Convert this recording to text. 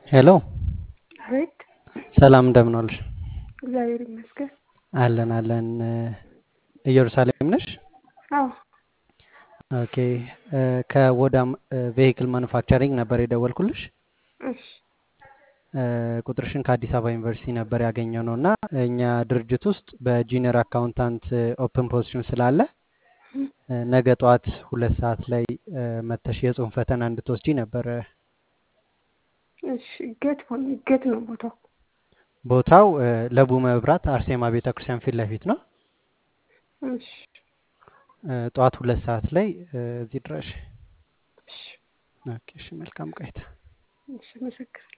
ሄሎ አቤት ሰላም እንደምን ዋልሽ? እግዚአብሔር ይመስገን። አለን አለን። ኢየሩሳሌም ነሽ? አዎ ኦኬ። ከወዳም ቬሂክል ማኑፋክቸሪንግ ነበር የደወልኩልሽ። እሺ ቁጥርሽን ከአዲስ አበባ ዩኒቨርሲቲ ነበር ያገኘው ነው እና እኛ ድርጅት ውስጥ በጂኒየር አካውንታንት ኦፕን ፖዚሽን ስላለ ነገ ጠዋት ሁለት ሰዓት ላይ መተሽ የጽሁፍ ፈተና እንድትወስጂ ነበረ። እሺ ገት ሆነ ገት ነው ቦታው። ቦታው ለቡ መብራት አርሴማ ቤተ ክርስቲያን ፊት ለፊት ነው። እሺ ጠዋት ሁለት ሰዓት ላይ እዚህ ድረሽ። እሺ ኦኬ፣ እሺ፣ መልካም ቆይታ። እሺ፣ መሰግናለሁ።